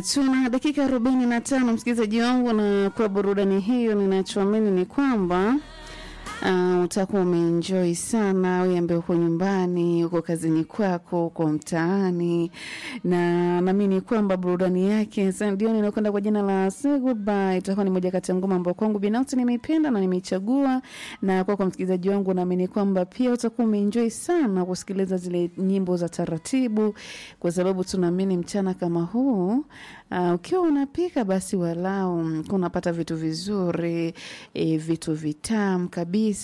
tuna dakika arobaini na tano msikilizaji wangu, na kwa burudani hiyo, ninachoamini ni kwamba Uh, utakuwa umeenjoy sana wewe ambaye uko nyumbani, uko kazini kwako, uko mtaani, na naamini kwamba burudani yake ndio inakwenda kwa jina la Say Goodbye itakuwa ni moja kati ya ngoma ambayo kwangu binafsi nimeipenda na nimeichagua, na kwa kwa msikilizaji wangu naamini kwamba pia utakuwa umeenjoy sana kusikiliza zile nyimbo za taratibu, kwa sababu tunaamini mchana kama huu uh, ukiwa unapika basi walau unapata vitu vizuri e, vitu vitamu kabisa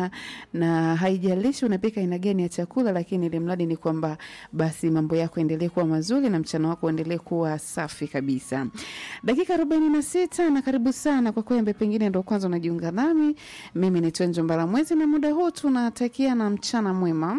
na haijalishi unapika aina gani ya chakula, lakini ile mradi ni kwamba basi mambo yako endelee kuwa mazuri na mchana wako endelee kuwa safi kabisa. Dakika arobaini na sita na karibu sana kwa kwembe, pengine ndo kwanza unajiunga nami, mimi ni Twenjo Mbala Mwezi, na muda huu tunatakia na mchana mwema.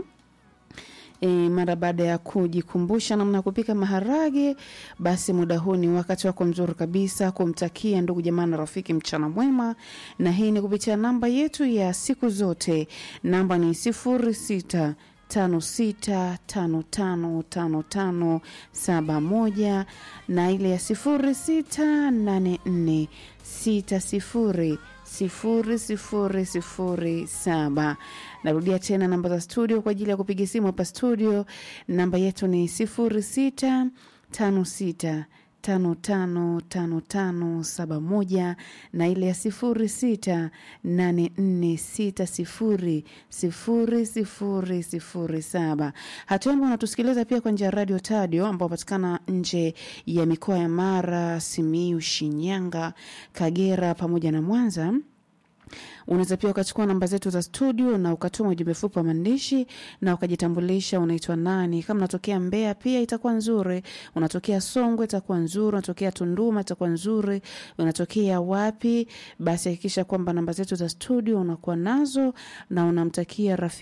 E, mara baada ya kujikumbusha namna ya kupika maharage, basi muda huu ni wakati wako mzuri kabisa kumtakia ndugu jamaa na rafiki mchana mwema, na hii ni kupitia namba yetu ya siku zote. Namba ni sifuri sita tano sita tano tano tano tano saba moja na ile ya sifuri sita nane nne sita sifuri sifuri sifuri sifuri saba. Narudia tena namba za studio kwa ajili ya kupiga simu hapa studio. Namba yetu ni sifuri sita tano sita tano tano tano tano saba moja na ile ya sifuri sita nane nne sita sifuri sifuri sifuri sifuri saba. Hatua ambao unatusikiliza pia kwa njia ya radio Tadio ambao patikana nje ya mikoa ya Mara, Simiu, Shinyanga, Kagera pamoja na Mwanza unaweza pia ukachukua namba zetu za studio na ukatuma ujumbe fupi wa maandishi na ukajitambulisha unaitwa nani. Kama unatokea Mbeya pia itakuwa nzuri, unatokea Songwe itakuwa nzuri, unatokea Tunduma itakuwa nzuri, unatokea wapi, basi hakikisha kwamba namba zetu za studio unakuwa nazo na unamtakia rafiki